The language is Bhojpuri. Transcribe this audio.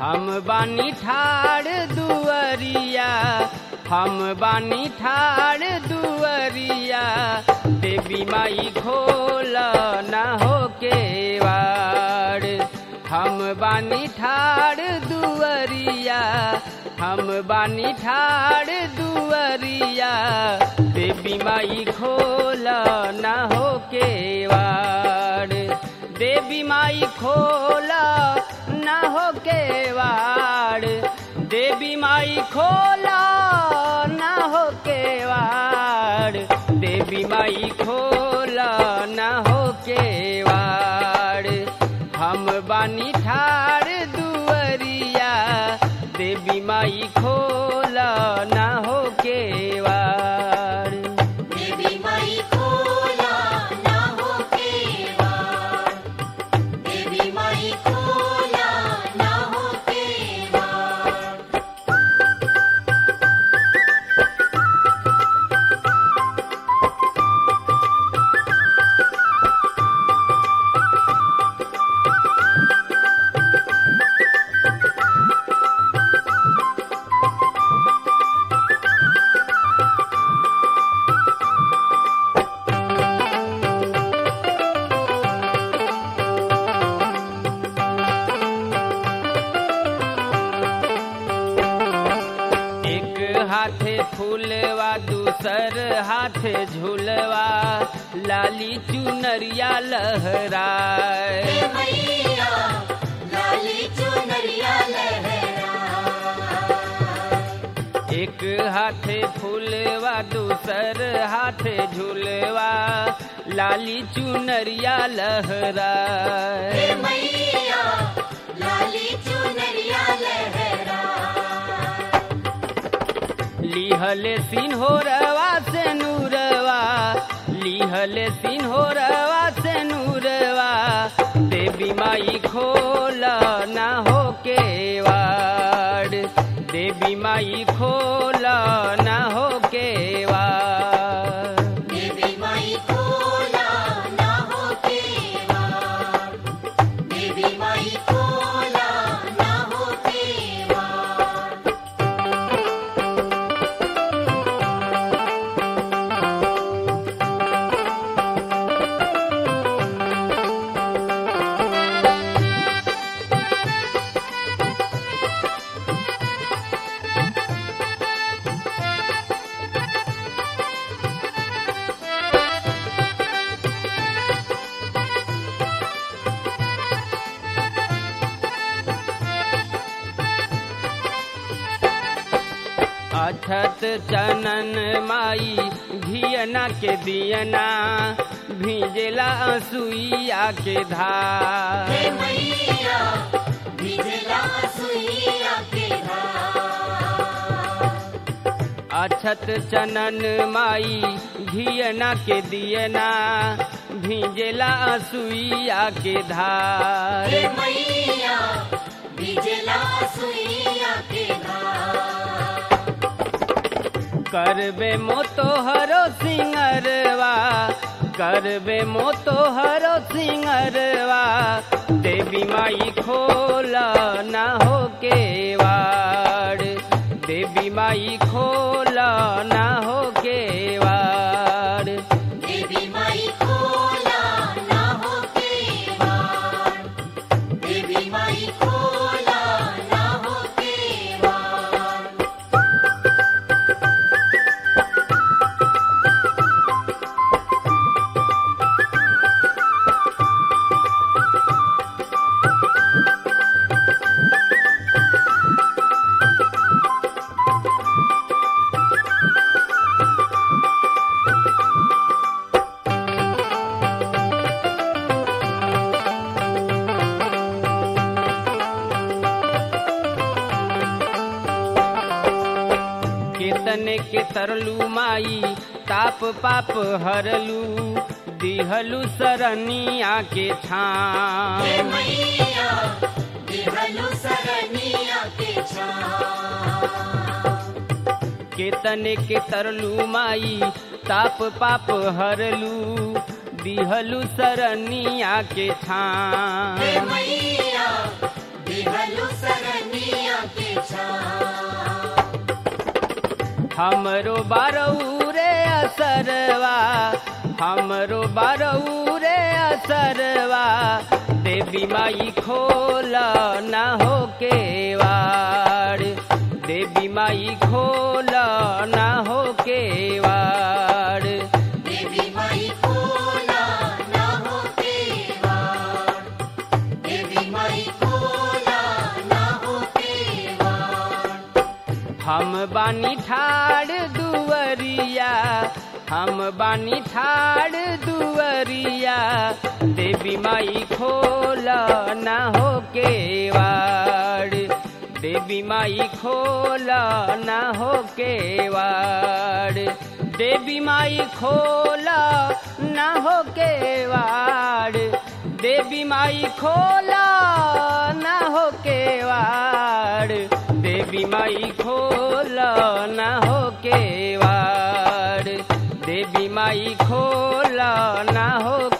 हम बानी ठाड़ दुअरिया हम बानी ठाड़ दुअरिया देवी माई खोल न हो के वाड़ हम बानी ठाड़ दुअरिया हम बानी ठाड़ दुअरिया देवी माई खोल न हो के वाड़ देवी माई खोल न हो के वाड़ देवी माई खोल न हो के वाड़ देवी माई खोल न हो के वाड़ हम बानी ठाड़ दुअरिया देवी माई खोल न हो के वाड़ देवी माई खोला ना हो केवाड़ देवी माई खोला ना हो केवाड़ एक हाथे फूलवा दूसर हाथे झूलवा लाली चुनरिया लहराए हे मैया लाली चुनरिया लहरा एक हाथे फूलवा दूसर हाथे झूलवा लाली चुनरिया लहराए हे मैया लाली चुनरिया लहरा लिहले सिन्होरवा से नूरवा लिहले सिन्होरवा से नूरवा देवी माई खोल न हो के वाड़ देवी माई खोल न हो के वाड़ देवी माई खोला ना हो केवाड़ देवी माई खोला ना हो केवाड़ अछत चनन माई धियना के दियना भीजला सुइया के धार हे मैया भिजला सुइया के धार अछत चनन माई घियना के दियना भीजला सुइया के धार हे मैया भिजला सुइया के धार करबे मोतोहरो सिंगरवा करबे मोतोहरो सिंगरवा देवी माई खोल न हो के वाड़ देवी माई खोल न हो के वाड़ देवी माई खोला ना हो केवाड़ देवी माई खोला ना हो केवाड़ केतने के तरलू माई ताप पाप हरलू दिहलू सरनिया के हे छाम मैया दिहलु सरनिया के छाम केतने के तरलू माई ताप पाप हरलू दिहलू सरनिया के हे छाम मैया दिहलु सरनिया हमरो बारऊ रे असरवा हमरो बारऊ रे असरवा देवी माई खोल ना हो के वाड़ देवी माई खोल ना हो के वाड़ देवी माई खोला ना हो केवाड़ देवी माई खोला ना हो केवाड़ हम बानी ठाड़ दुवरिया हम बानी ठाड़ दुवरिया देवी माई खोल ना हो के वाड़ देवी माई खोल ना हो के वाड़ देवी माई खोल ना हो के वाड़ देवी माई खोल ना हो के वाड़ देवी माई खोल ना हो के वाड़ देवी माई खोल ना हो